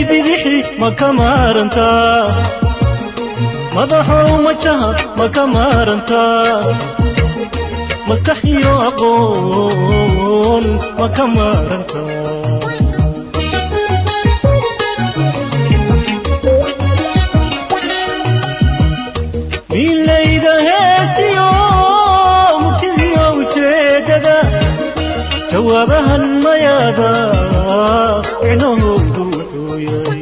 bidixi ma ka maarantaa madaxow majaha ma ka maarantaa maskax iyo aqoon ma ka maarantaa miilayda heestiyo murtidiyo ujeedada jawaabahan mayaada micnahoodu wuxuu yahay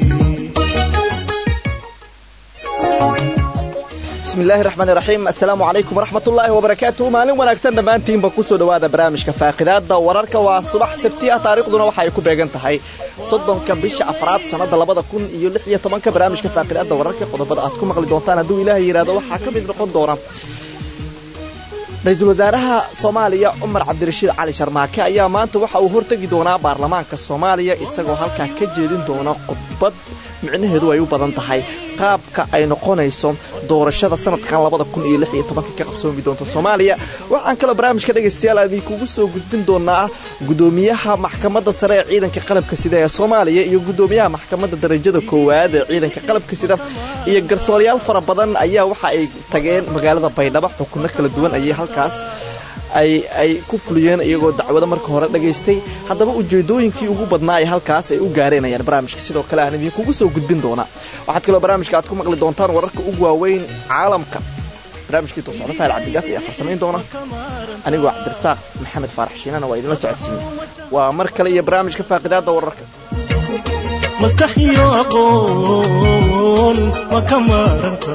bismillahi raxmaani raxiim assalaamu calaykum waraxmatullaahi wabarakaatuhu maalin wanaagsan dhammaantiinba kusoo dhowaada barnaamijka faaqidaada wararka waa subax sabti ah taariikhduna waxa ay ku beegan tahay soddonka bisha afraad sannada labada kun iyo lix iyo tobanka barnaamijka faaqidaada wararka qodobada aad ku maqli doontaan hadduu ilaahay yidhahdo waxaa ka mid noqon doona ra-iisul wasaaraha soomaaliya cumar cabdirashiid cali sharmaake ayaa maanta waxa uu hortegi doonaa baarlamaanka soomaaliya isagoo halkaa ka jeedin doona khudbad micnaheedu ay u badan tahay qaabka ay noqonayso doorashada sanadkan labada kun iyo lix iyo tobanka ka qabsoomi doonta soomaaliya waxaan kaloo barnaamijka dhegaystayaal aan idinkugu soo gudbin doonaa gudoomiyaha maxkamadda sare ee ciidanka qalabka sida ee soomaaliya iyo gudoomiyaha maxkamadda darajada koowaad ee ciidanka qalabka sida iyo garsooryaal fara badan ayaa waxa ay tageen magaalada baydhabo xukunno kala duwan ayay halkaas ay ku fuliyeen iyagoo dacwado marka hore dhagaystay haddaba ujeedooyinkii ugu badnaa ay halkaas ay u gaareen ayaan barnaamijka sidoo kale aan idinkugu soo gudbin doonaa waxaad kaloo barnaamijka aad ku maqli doontaan wararka ugu waaweyn caalamka barnaamijkii toosocdo faal cabdigaas ayaa farsamayn doona anigoo cabdirasaaq maxamed faarax shiinana waa idinla socodsiiye waa mar kale iyo barnaamijka faaqidaada wararka maskax iyo aqoon ma ka maarantaa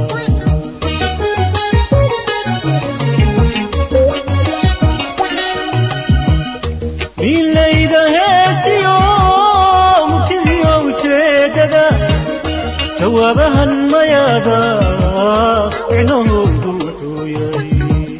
miilayda heestiyo murtidiyo ujeedada jawaabahan mayaada micnahoodu wuxuu yahay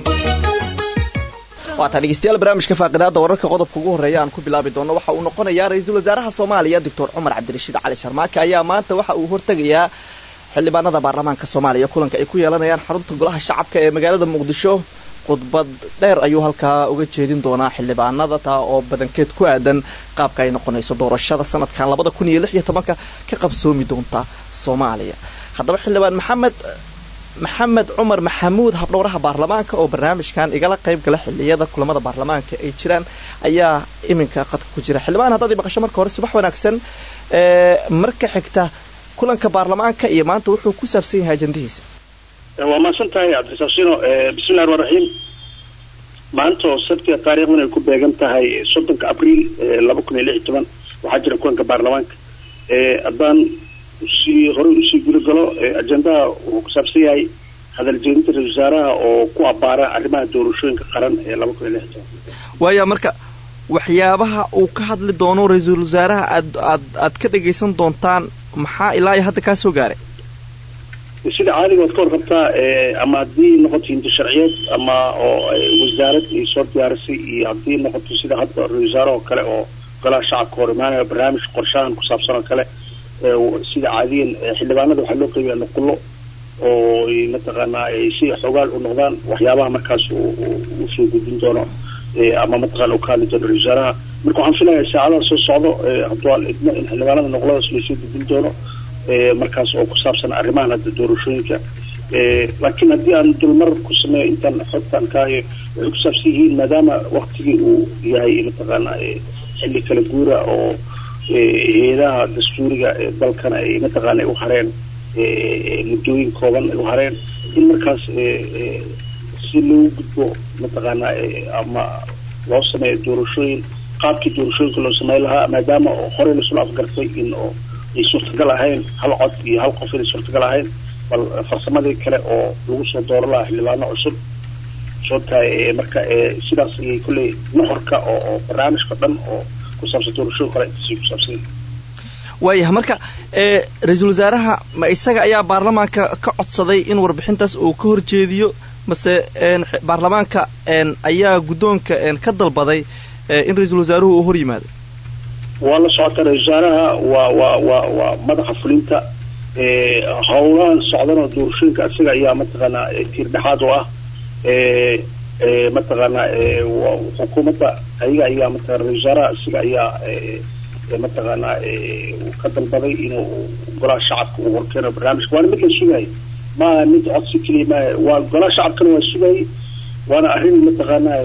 waataa dhegeystayaal barnaamijka faaqidaada wararka qodobka ugu horreeya aan ku bilaabi doono waxa uu noqonayaa ra-iisul wasaaraha soomaaliya doctor cumar cabdirashiid cali sharmaake ayaa maanta waxa uu hortegayaa xildhibaanada baarlamaanka soomaaliya kulanka ay ku yeelanayaan xarunta golaha shacabka ee magaalada muqdisho khudbad dheer ayuu halkaa uga jeedin doonaa xildhibaanada taa oo badankeed ku aadan qaabka ay noqonayso doorashada sanadkan labada kun iyo lix iyo tobanka ka qabsoomi doonta soomaaliya haddaba xildhibaan maxamed maxamed cumar maxamuud habdhowraha baarlamaanka oo barnaamijkan igala qayb gala xiliyada kulamada baarlamaanka ay jiraan ayaa iminka qadka ku jira xildhibaan haddaad maqasho marka hore subax wanaagsan marka xigta kulanka baarlamaanka iyo maanta wuxuu ku saabsan yahay ajandihiisa waa mahadsan tahay cabdirasaaqsino bismillahi ramaan raxiim maanta oo sabtiga taariikhdan ay ku beegan tahay soddonka abriil laba kun iyo lix iyo toban waxaa jira kulanka baarlamaanka haddaan usii horey usii guda galo ajendaha wuxuu ku saabsan yahay hadal jeedinta ra-isul wasaaraha oo ku abaara arrimaha doorashooyinka qaran ee laba kun iyo lix iyo toban waaya marka waxyaabaha uu ka hadli doono ra-iisul wasaaraha aad aad aad ka dhagaysan doontaan maxaa ilaa iyo hadda kaa soo gaaray sida caadiga waad ka warqabtaa ama haddii noqoto hinti sharciyeed ama oo wasaarad ay soo diyaarisay iyo haddii noqoto sida hadda ra-isul wasaare oo kale oo golaha shacabka hor imaanaya barnaamij qorshahan ku saabsan oo kale sida caadiyan xildhibaanada waxaa loo qeybiyaa nuqullo oo mataqaanaa ay si xogaal u noqdaan waxyaabaha markaas usoo gudbin doono ama mataqana u ka hadli doono ra-isul wasaaraha marka waxaan filayaa saacadaha soo socdo hadwaal idmo in xildhibaanada nuqladaas laysoo gudbin doono markaas oo ku saabsan arrimahan hadda doorashooyinka laakiin haddii aan dulmar ku sameeyo intaan xogtaan kaayo waxay ku saabsan yihiin maadaama waktigii uu yahay mataqaana xilli kala guura oo hay-adaha dastuuriga dalkana ay mataqaana u hareen muddooyin kooban ay u hareen in markaas si loogu gudbo mataqaana ama loo sameeyo doorashooyin qaabkii doorashooyinka loo sameyn lahaa maadaama horey lasula afgartay in oo ay suurtagal ahayn hal cod iyo hal qof inay suurtagal ahayn bal farsamadii kale oo lagu soo dooro lahaa xildhibaano cusub soo tahay marka sidaas ayay kolley nuxurka oo oo barnaamijka dhan oo ku saabsan doorashooyin kale intaasay ku saabsan waayahay marka ra-iisul wasaaraha ma isaga ayaa baarlamaanka ka codsaday in warbixintaas uu ka horjeediyo mase baarlamaanka ayaa guddoonka ka dalbaday in ra-iisul wasaaruhu uu hor yimaado waa la socota ra-isul wasaaraha waa waa waa waa madaxa fulinta howlahan socdanoo doorashooyinka isaga ayaa mataqaanaa tiir dhexaad u ah mataqaanaa xukuumadda ayaga ayaa mataqana ra-isul wasaaraha isaga ayaa mataqaanaa uu ka dalbaday inuu golaha shacabka uu horkeeno barnaamijka waana mid la sugayo maaha mid codsi keliya maaha waa golaha shacabkana waa sugayay waana arrin mataqaanaa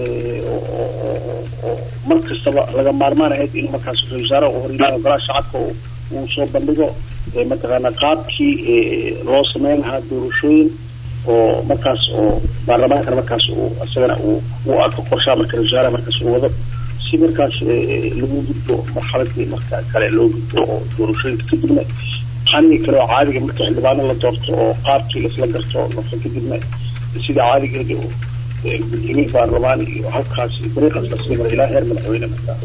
oo mar kastaba laga maarmaan ahayd in markaas ra-isul wasaaraha uu horyimaado golaha shacabka uu soo bandhigo mataqaanaa qaabkii loo sameyn lahaa doorashooyin oo markaas oo baarlamaankana markaas uu isagana uu u arko qorshaha marka ra-isul wasaaraha markaas uu wado si markaas lagu gudbo marxaladii marka kale loo gudbo oo doorashooyinka kadibna xanigi kale oo caadiga marka xildhibaano la doorto oo qaabkii laisla garto marka kadibna sida caadigeeda gudoomiye baarlamaan iyo halkaas dariiqaas lasii mara ilaa heer madaxweyne marka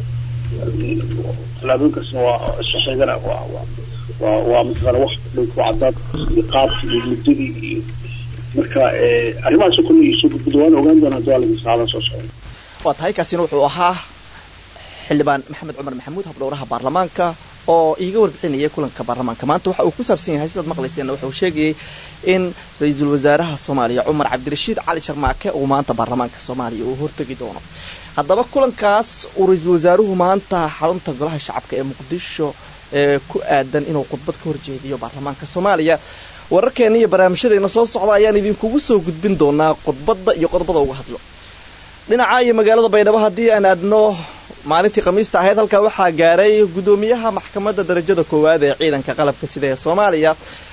tallaabooyinkaasna waa isku xigana waa waa waa mataqaana wax ku cadaad iyo qaabkii iyo muddadii iyo marka arrimahaas kulli soo gudbida waan ogaan doonaa hadii waa lagu saadan soo socda waa tahay kaasina wuxuu ahaa xildhibaan maxamed cumar maxamuud habdhowraha baarlamaanka oo iiga warbixinayay kulanka baarlamaanka maanta waxa uu ku saabsan yahay sidaad maqlayseenna wuxuu sheegayay in ra-iisul wasaaraha soomaaliya cumar cabdirashiid cali sharmaake uu maanta baarlamaanka soomaaliya uu hortegi doono haddaba kulankaas uu ra-iisul wasaaruhu maanta xarunta golaha shacabka ee muqdisho ee ku aadan inuu khudbad ka horjeediyo baarlamaanka soomaaliya wararkeena iyo barnaamijyadeena soo socda ayaan idinkugu soo gudbin doonaa khudbadda iyo qodobada uga hadlo dhinaca iyo magaalada baydhabo haddii aan aadno maalintii khamiista ahayd halkaa waxaa gaaray guddoomiyaha maxkamadda darajada koowaad ee ciidanka qalabka sida ee soomaaliya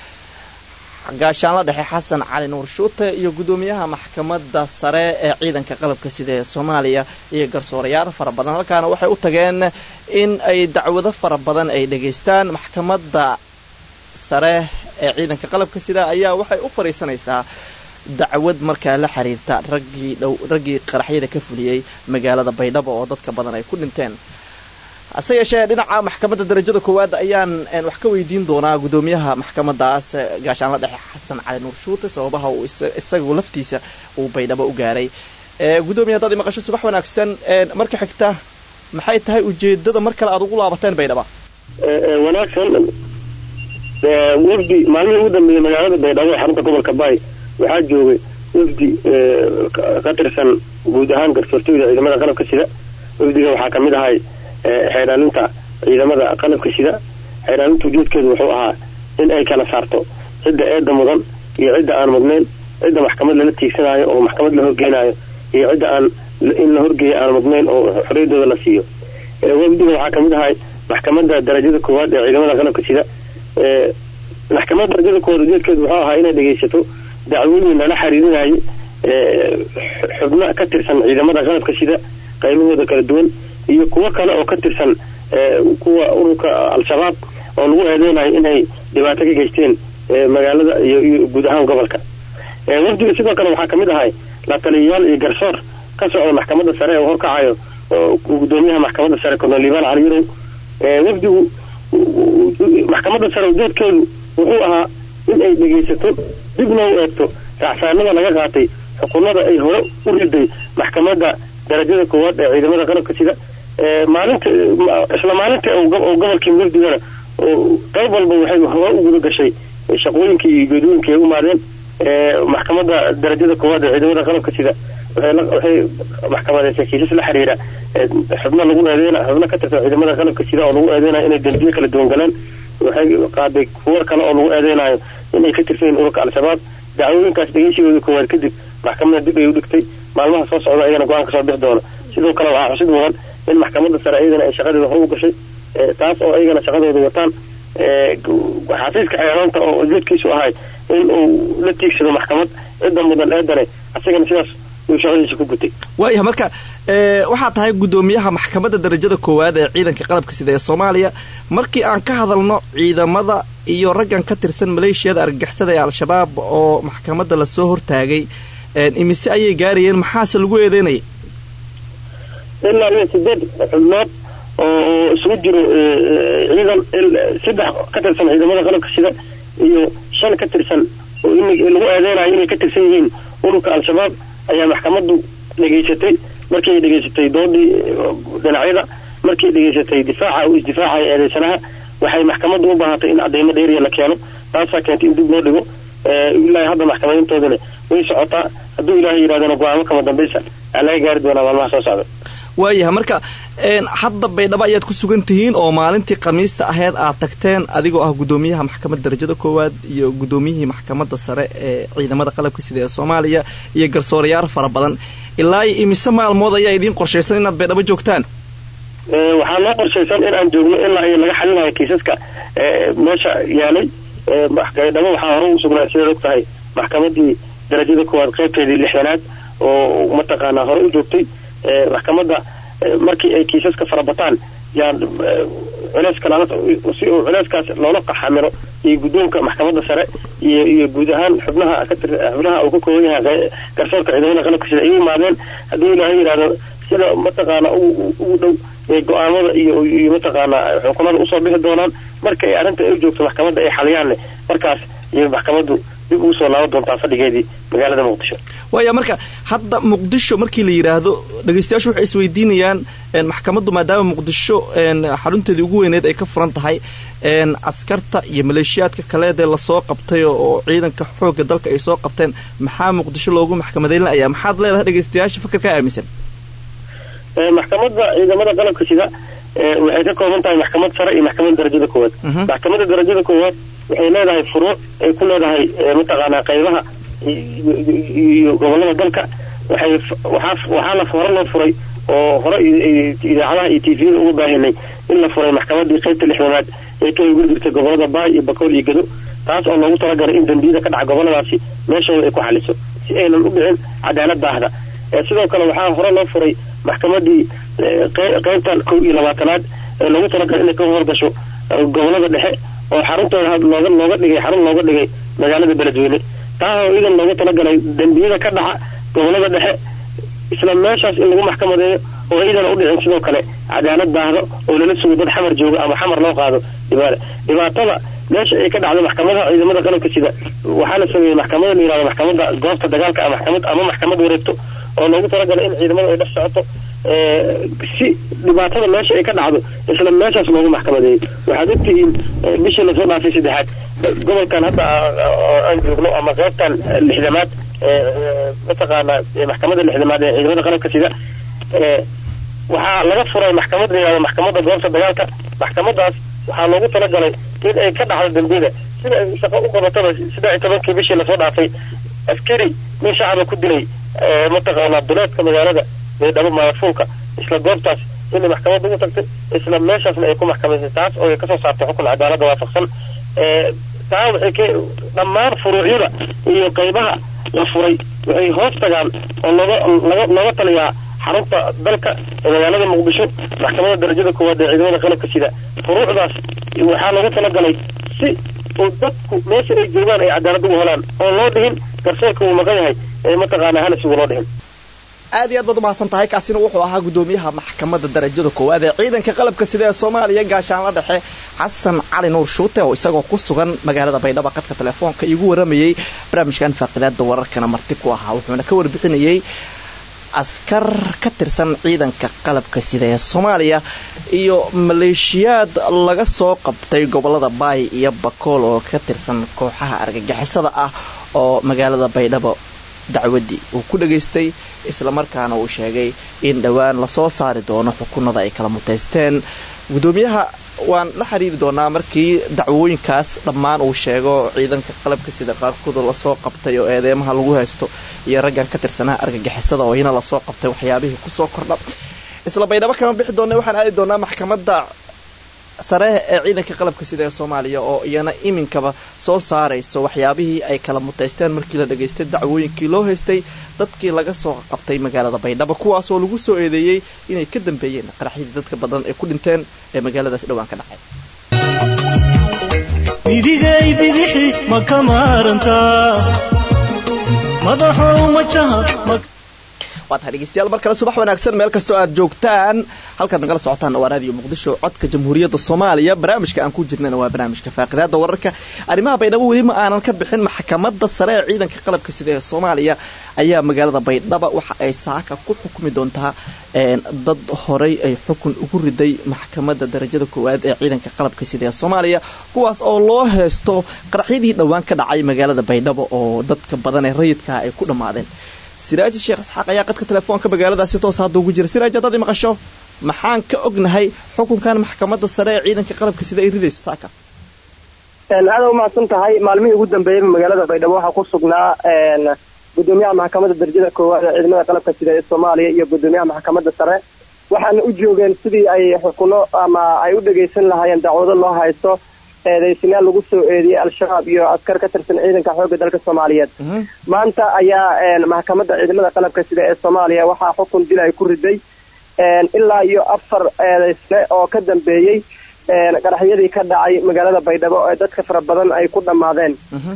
gaashaanla dhexe xasan cali nuur shuute iyo guddoomiyaha maxkamadda sare ee ciidanka qalabka sida ee soomaaliya iyo garsoorayaal fara badan halkaana waxay u tageen in ay dacwado fara badan ay dhegaystaan maxkamadda sare ee ciidanka qalabka sida ayaa waxay u fadhiisanaysaa dacwad markaa la xiriirta raggii dhow raggii qaraxyada ka fuliyey magaalada baydhabo oo dadka badan ay ku dhinteen hase yeeshee dhinaca maxkamadda darajada koowaad ayaan wax ka weydiin doonaa guddoomiyaha maxkamadaas gaashaanla dhexe xasan cali nuur shuute sababaha uu isagu laftiisa uu baydhabo u gaaray guddoomiya haddaad imaqasho subax wanaagsan marka xigta maxay tahay ujeedada mar kale aad ugu laabateen baydhaba wanaagsan wafdi maalmihii ugu dambeeyey magaalada baydhabo ee xarunta gobolka baay waxaa joogay wafdi ka tirsan guud ahaan garsoortooyda ciidamada qalabka sida wafdiga waxaa kamid ahay xeeraalinta ciidamada qalabka sida xeeraalinta ujeedkeedu wuxuu ahaa in ay kala saarto cidda eeda mudan iyo cidda aan mudnayn cidda maxkamad lala tiigsanayo oo maxkamad la horgeynayo iyo cidda aan in la horgeeya aan mudnayn oo xorriyadooda la siiyo wafdiga waxaa kamid ahay maxkamadda darajada koowaad ee ciidamada qalabka sida maxkamadda darajada koowaad ujeedkeedu wuxuu ahaa inay dhegaysato dacwooyin lala xiriirinayay xubno ka tirsan ciidamada qalabka sida qaybahooda kala duwan iyo kuwo kale oo ka tirsan kuwa ururka al-shabaab oo lagu eedeynayo inay dhibaato ka geysteen magaalada iyo guud ahaan gobolka wafdiga sidoo kale waxaa kamid ahay la taliyayaal iyo garsoor ka socda maxkamadda sare ee horkacayo gudoomiyaha maxkamadda sare colonel liban cali yurow wafdigu maxkamadda sare ujeedkeedu wuxuu ahaa in ay dhegaysato dibna u eegto racsaanada laga qaatay xukunada ay hore u riday maxkamadda darajada koowaad ee ciidamada qalabka sida maalinta isla maalinta oo gobolkii mugdigana qayb walba waxay hore u guda gashay shaqooyinkii iyo geedooyinkii ay u maadeen maxkamadda darajada koowaad ee ciidamada qalabka sida waxay maxkamadeysay kiisas la xiriira xubno lagu eedeyn xubno ka tirsan ciidamada qalabka sida oo lagu eedeynayo inay dambiye kala duwan galeen waxay qaaday kuwo kale oo lagu eedeynayo inay ka tirsan yihiin ururka al-shabaab dacwooyinkaas dhegeysigooda koowaad kadib maxkamadda dib ay u dhigtay maalmaha soo socda ayagana go-aan kasoo bixi doona sidoo kale waxaa xusid mudan in maxkamadda sare iyagana ay shaqadeeda hore u gashay taas oo ayagana shaqadooda wataan xafiiska xeeraanta oo ujeedkiisu ahay in uu la tiigsado maxkamad cidda mudan eedane asagana sidaas uu shaqadiisa ku gutay waayaha marka waxaa tahay guddoomiyaha maxkamadda darajada koowaad ee ciidanka qalabka sida ee soomaaliya markii aan ka hadalno ciidamada iyo raggan ka tirsan maleeshiyada argagixisada ee al-shabaab oo maxkamadda lasoo hortaagay imise ayay gaarayeen maxaase lagu eedeynaya ilaa iyo sideed xubnood oo isugu jiro ciidan saddex ka tirsan ciidamada qalabka sida iyo shan ka tirsan oo lagu eedeynayo inay ka tirsan yihiin ururka al-shabaab ayaa maxkamaddu dhegaysatay markii ay dhegaysatay doodii dhinacyada markii ay dhegaysatay difaaca uu isdifaacaya eedeysanaha waxay maxkamaddu u baahatay in cadeymo dheeriya la keeno taasaa keentay in dib loo dhigo ilaa hadda maxkamadeyntoodana way socotaa hadduu ilaahay yidhahdana go-aamo kama dambaysa aa laga gaari doonaa maalmaha soo socda waayaha marka hadda baydhabo ayaad ku sugan tihiin oo maalintii khamiista aheyd aad tagteen adigoo ah guddoomiyaha maxkamadda darajada koowaad iyo guddoomiyihii maxkamadda sare ee ciidamada qalabka sida ee soomaaliya iyo garsoorayaal fara badan ilaa iyo imise maalmood ayaa idiin qorshaysan inaad baydhabo joogtaan waxaa noo qorshaysan in aan joogno ilaa iyo laga xalinayo kiisaska meesha yaalay baydhabo waxaa hore u sugnaa sidaad og tahay maxkamadii darajada koowaad qaybteedii lixdanaad oo mataqaanaa hore u joogtay maxkamadda markii ay kiisaska farabataan yaan culeyska si uu culeyskaas loola qaxamiro iyo guddoonka maxkamadda sare iyo iyo guud ahaan xubnaha xubnaha uu ka kooban yahay garsoorka ciidamada qalabka sida ay u imaadeen haddii ilaahay yidhahdo sida mataqaana ugu dhow go-aamada iyo iyo mataqaana xukunada usoo bixi doonaan marka ay arrinta ay u joogto maxkamadda ay xaliyaanne markaas iyo maxkamaddu dib ugu soo laaban doontaa fadhigeedii magaalada muqdisho waaya marka hadda muqdisho markii la yidhaahdo dhegeystayaashu waxay isweydiinayaan maxkamaddu maadaama muqdisho xarunteedii ugu weyneed ay ka furan tahay askarta iyo maleeshiyaadka kaleedee lasoo qabtay oo ciidanka xoogga dalka ay soo qabteen maxaa muqdisho loogu maxkamadeylinaya maxaad leedahay dhegeystayaasha fikirkaa aaminsan maxkamadda ciidamada qalabka sida waxay ka kooban tahay maxkamad sare iyo maxkamadda darajada koowaad maxkamadda darajada koowaad waxay leedahay furuuc ay ku leedahay mataqaanaa qaybaha iyo gobolada dalka waxay waxaa waxaa la hore loo furay oo hore idaacadaha iyo tviyada uga baahinay in la furay maxkamadii qaybta lixdanaad ee ka howgeli jirtay gobolada baay iyo bakool iyo gado taas oo loogu talagalay in dambiyada ka dhaca goboladaasi meeshooda ay ku xaliso si aynan u dhicin cadaalad daahda sidoo kale waxaa hore loo furay maxkamadii qaybtan kow iyo labaatanaad ee loogu talagalay inay ka horgasho gobolada dhexe oo xaruntooda looga looga dhigay xarun looga dhigay magaalada beledweyne taa oo idan looga talagalay dembiyada ka dhaca gobolada dhexe isla meeshaas in lagu maxkamadeeyo oo iidan u dhicin sidoo kale cadaalad daahdo oo lala sugo dad xamar jooga ama xamar loo qaado dhibaata dhibaatada meesha ay ka dhacdo maxkamadaha ciidamada qalabka sida waxaa la sameeyey maxkamada la yihahdo maxkamadda goobta dagaalka ama maxkamad ama maxkamad wareegto oo loogu talagalay in ciidamada ay dhex socoto si dhibaatada meesha ay ka dhacdo isla meeshaas loogu maxkamadeeyo waxaad ogtihiin bishii lasoo dhaafay saddexaad gobolkan hadda aan joogno ama qaybtan lixdamaad mataqaana maxkamadda lixdamaad ee ciidamada qalabka sida waxaa laga furay maxkamad la yihahdo maxkamadda goobta dagaalka maxkamadaas waxaa loogu talagalay in ay ka dhacdo dembiyada sida ay shaqo u qabataba saddex iyo tobankii bishii lasoo dhaafay askari nin shacaba ku dilay mataqaanaa duleedka magaalada baydhabo maafuulka isla goobtaas inay maxkamadda ugu tagtay isla meeshaasna ay ku maxkamaysay taas oo ay kasoo saartay xukun cadaaladda waafaqsan taa waxay ka dhammaan furuucyada iyo qaybaha la furay waxay hoos tagaan oo looga laga looga taliyaa xarunta dalka ee magaalada muqdisho maxkamadda darajada koowaad ee ciidamada qalabka sida furuucdaas waxaa loogu talagalay si oo dadku meesha ay joogaan ay cadaalad ugu helaan oo loo dhihin garsoorka uu maqan yahay ee mataqaanaa hana sugu loo dhihin aad iyo aad baad umahadsan tahay kaasina wuxuu ahaa guddoomiyaha maxkamadda darajada koowaad ee ciidanka qalabka sida ee soomaaliya gaashaanla dhexe xasan cali nuur shuute oo isagoo ku sugan magaalada baydhabo qadka telefoonka iigu waramayey barnaamijkan faaqidaada wararkana marti ku ahaa wuxuuna ka warbixinayey askar ka tirsan ciidanka qalabka sida ee soomaaliya iyo maleeshiyaad laga soo qabtay gobolada baay iyo bakool oo ka tirsan kooxaha argagixisada ah oo magaalada baydhabo dacwadii uu ku dhageystay islamarkaana uu sheegay in dhowaan lasoo saari doono xukunada ay kala mutaysteen gudoomiyaha waan la xiriiri doonaa markii dacwooyinkaas dhammaan uu sheego ciidanka qalabka sida qaarkooda lasoo qabtay oo eedeymaha lagu haysto iyo raggan ka tirsanaha argagixisada oo iyana lasoo qabtay waxyaabihii kusoo kordha isla baydhabo kama bixi doona waxaan aadi doonaa maxkamadda sare ee ciidanka qalabka sida ee soomaaliya oo iyana iminkaba soo saarayso waxyaabihii ay kala mutaysteen markii la dhageystay dacwooyinkii loo haystay dadkii laga soo qabtay magaalada baydhabo kuwaasoo lagu soo eedeeyey inay ka dambeeyeen qaraxyadii dadka badan ay ku dhinteen ee magaaladaas dhowaan ka dhacay midigay bidixi ma ka maarantaa madaxow majaha waa tahay dhegeystayaal mar kale subax wanaagsan meel kastoo aad joogtaan halkaad nagala socotaan waa raadiyo muqdisho codka jamhuuriyadda soomaaliya barnaamijka aan ku jirnana waa barnaamijka faaqidaada wararka arrimaha baydhabo weli ma aanan ka bixin maxkamadda sare ee ciidanka qalabka sida ee soomaaliya ayaa magaalada baydhaba waxa ay saaka ku xukumi doontaa dad horey ay xukun ugu riday maxkamadda darajada koowaad ee ciidanka qalabka sida ee soomaaliya kuwaas oo loo heesto qaraxyadii dhowaan ka dhacay magaalada baydhabo oo dadka badan ee rayidkaah ay ku dhammaadeen siraaji sheekh isxaaq ayaa qadka telefoonka magaaladaasi toos hadda ugu jira siraaj haddaad i maqasho maxaan ka ognahay xukunkan maxkamadda sare ee ciidanka qalabka sida ay ridayso saaka aada umahadsan tahay maalmihii ugu dambeeyeyba magaalada baydhabo waxaa ku sugnaa gudoomiyaha maxkamadda darajada koowaad ee ciidamada qalabka sida ee soomaaliya iyo gudoomiyaha maxkamadda sare waxaana u joogeen sidii ay xukuno ama ay u dhagaysan lahaayeen dacwado loo haysto eedaysinaal lagu soo eediyey al-shabaab iyo askar ka tirsan ciidanka xoogga dalka soomaaliyeed maanta ayaa maxkamadda ciidamada qalabka sida ee soomaaliya waxaa xukun dil ay ku riday ilaa iyo afar eedaysne oo ka dambeeyey qaraxyadii ka dhacay magaalada baydhabo ee dadka fara badan ay ku dhammaadeen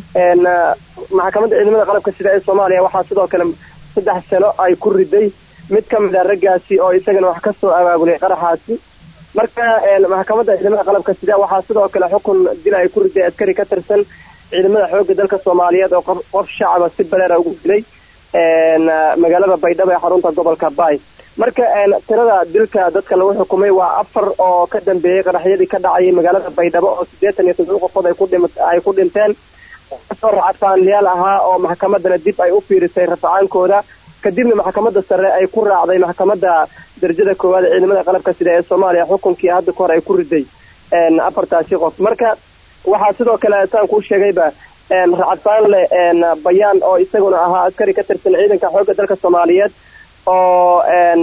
maxkamadda ciidamada qalabka sida ee soomaaliya waxaa sidoo kale saddex sano ay ku riday mid ka mid a raggaasi oo isagana wax ka soo abaabulay qaraxaasi marka maxkamadda ciidamada qalabka sida waxaa sidoo kale xukun dil ay ku riday askari ka tirsan ciidamada xoogga dalka soomaaliyeed oo qof shacaba si baleera ugu dilay magaalada baydhabo ee xarunta gobolka baay marka tirada dilka dadka lagu xukumay waa afar oo ka dambeeyey qaraxyadii ka dhacayay magaalada baydhabo oo siddeetan iyo toddoba qofood ay ku dhinteen kasoo racfaanliyaal ahaa oo maxkamadana dib ay u fiirisay rafacaankooda kadibna maxkamadda sare ay ku raacday maxkamadda darajada koowaad ee ciidamada qalabka sida ee soomaaliya xukunkii hadda ka hor ay ku riday afartaasi qof marka waxaa sidoo kale saan kuu sheegayba racfaanle bayaan oo isaguna ahaa askari ka tirsan ciidanka xoogga dalka soomaaliyeed oo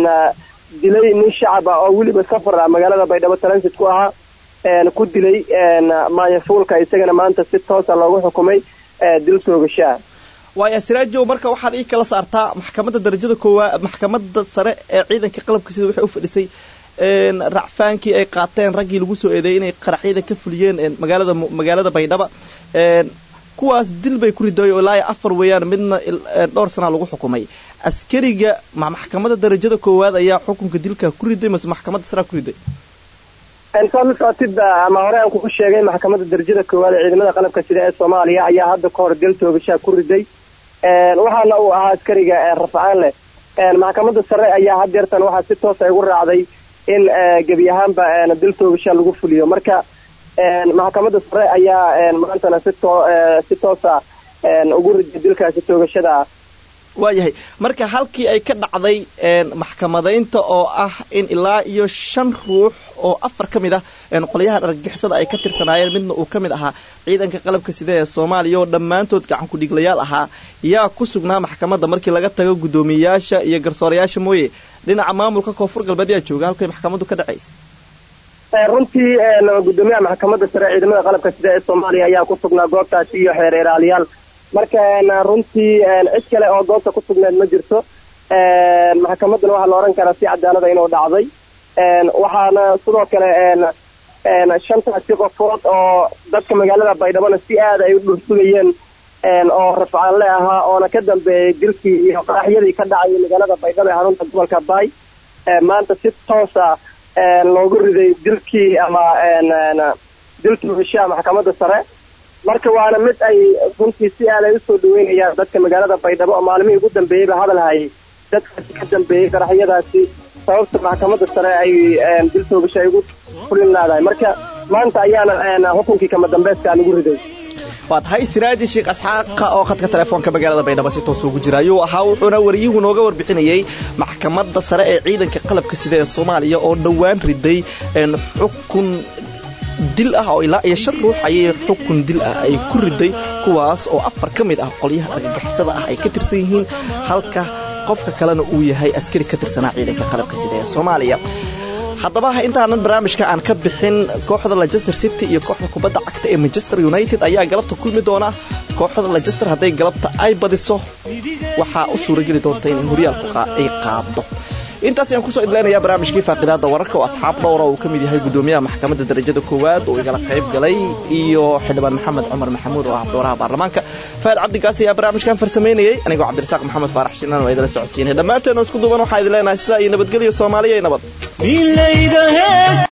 dilay nin shacab ah oo weliba safar ah magaalada baydhabo transit ku ahaa ku dilay maanyafuulka isagana maanta si toosa loogu xukumay dil toogashaa waayo siraajow marka waxaad ii kala saartaa maxkamadda darajada koowaad maxkamadda sare ee ciidanka qalabka sida waxay u fadhisay racfaankii ay qaateen raggii lagu soo eedeeyay inay qaraxyada ka fuliyeen magaalada magaalada baydhaba kuwaas dil bay ku riday oo ilaa afar weeyaan midna dhowr sanaa lagu xukumay askariga maxkamadda darajada koowaad ayaa xukunka dilka ku riday mase maxkamadda saraa ku riday saad la socotidba ama hore aan kugu sheegay maxkamadda darajada koowaad ee ciidamada qalabka sida ee soomaaliya ayaa hadda ka hor dil toogashaa ku riday waxaana uu ahaa askariga rafcaan leh maxkamadda sare ayaa hadeertan waxaa si toosa igu raacday in gebi ahaanba dil toogashaa lagu fuliyo marka maxkamadda sare ayaa maantana si toosa ugu riday dilkaasi toogashada ah waayahay marka halkii ay ka dhacday maxkamadaynta oo ah in ilaa iyo shan ruux oo afar ka mid ah qolyaha argagixisada ay ka tirsanaayeen midna uu ka mid ahaa ciidanka qalabka sida ee soomaaliya oo dhammaantood gacan ku-dhiglayaal ahaa yaa ku sugnaa maxkamadda markii laga tago guddoomiyeyaasha iyo garsoorayaasha mooye dhinaca maamulka koonfur galbeed yaa jooga halkay maxkamaddu ka dhacaysa runtii guddoomiyaha maxkamadda sare ciidamada qalabka sida ee soomaaliya ayaa ku sugnaa goobtaasi iyo xeer ilaaliyaal marka runtii cid kale oo goobta ku sugneed ma jirto maxkamaddana waxaa la odhan karaa si cadaalada inuu dhacday waxaana sidoo kale shantaasi qofood oo dadka magaalada baydhabona si aada ay u dhursugayeen oo rafcaanle ahaa oona ka dambeeyay dilkii iyo qaraxyadii ka dhacayay magaalada baydhabo ee xarunta gobolka baay maanta si toosa loogu riday dilkii ama dilkii heshaa maxkamadda sare marka waana mid ay runtii si aad ay usoo dhaweynayaan dadka magaalada baydhabo oo maalmihii ugu dambeeyeyba hadal hayay dadkaasi ka dambeeyey qaraxyadaasi sababta maxkamadda sare ay dil toogasho ay ugu fulin laadahay marka maanta ayaana xukunkii kama dambeyskaa lagu riday waa tahay siraaji sheekh asxaaqa oo khadka telefoonka magaalada baydhabo si toos ugu jira ayuu ahaa wuxuuna wariyuhu nooga warbixinayay maxkamadda sare ee ciidanka qalabka sida ee soomaaliya oo dhowaan riday xukun dil ah oo ilaa iyo shan ruux ayay xukun dil ah ay ku riday kuwaas oo afar ka mid ah qolyaha argagixisada ah ay ka tirsan yihiin halka qofka kalena uu yahay askari ka tirsanaa ciidanka qalabka sida ee soomaaliya haddaba intaanan barnaamijka aan ka bixin kooxda lechester city iyo kooxda kubadda cagta ee manchester united ayaa galabta kulmi doona kooxda lechester hadday galabta ay badiso waxaa u suurageli doonta inay horyaalku ay qaado intaas ayaan kusoo idleynayaa barnaamijkii faaqidaada wararka oo asxaab dhowra uu ka mid yahay guddoomiyaha maxkamadda darajada koowaad oo igala qayb galay iyo xildhibaan maxamed cumar maxamuud oo ah dooraha baarlamaanka faad cabdigaas ayaa barnaamijkan farsamaynayay anigoo cabdirasaaq maxamed faarax shinan waa idala socodsiinay dhammaanteen oo isku duuban waxaa idin leenahay sidaa iyo nabadgelyo soomaaliya nabad